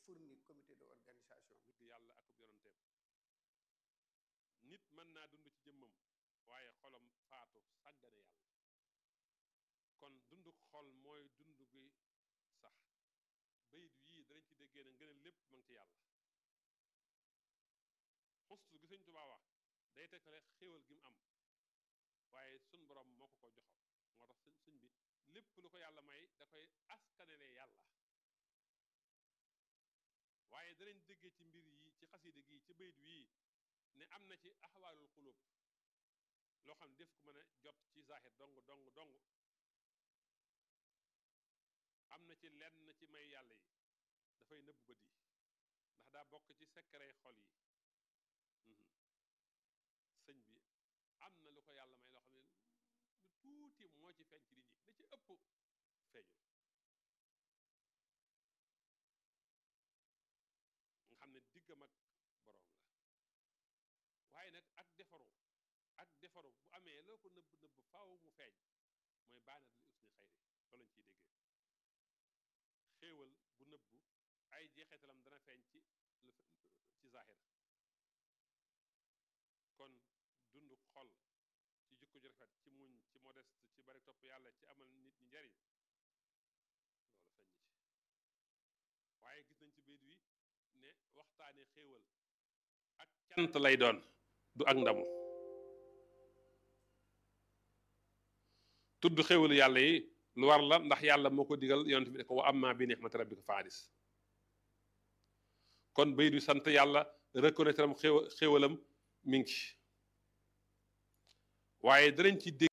fournir comité de organisation bi bëgg yàlla ak yonanteem nit mën naa dund ci jëmmam waaye xolam faatu sàggane yàlla kon dunduk xol mooy dund gi sax bayit yii danañ ci déggee ne ngën a lépp ma ngi ci yàlla xustu gi sëñ Tuubaa wax day tekkale xéewal gi mu am waaye sun borom moo ko ko joxal moo tax sëñ sëñ bi lépp lu ko yàlla may da koy askanele yàlla waaye danañ déggee ci mbir yi ci xasida gi ci bayit wii ne am na ci axwaalul xulub loo xam ne def ko mën a jot ci zahir dong dong dong am na ci lenn ci may yàlla yi dafay nëbb bët yi ndax daa bokk ci secret xol yi sëñ bi am na lu ko yàlla may loo xam ne lu tuuti moo ci feeñ ci nit ñi da ci ëpp feeñul nga xam ne diggam ak boroom la waaye nag ak defaru ak defaru bu amee loo ko nëbb nëbb faaw mu feeñ mooy baanat li usni xayri loolu lañ ciy déggee xéewal bu nëbb ay jeexeetalam dana feeñ ci ci zahir kon dund xol ci jikko ju rafet ci muñ ci modeste ci bari topp yàlla ci amal nit ñi njariñ loolu feeñ ci waaye gis nañ ci bayit wi ne waxtaane xéewal ak cant lay doon du ak ndamu tudd xéewalu yàlla yi lu war la ndax yàlla moo ko digal yonent bi ne ko wa amma bi ni'mati rabbika fa hadis kon bayit wi sant yàlla reconnaître am xéewalam mi ngi ci waaye danañ ci dégg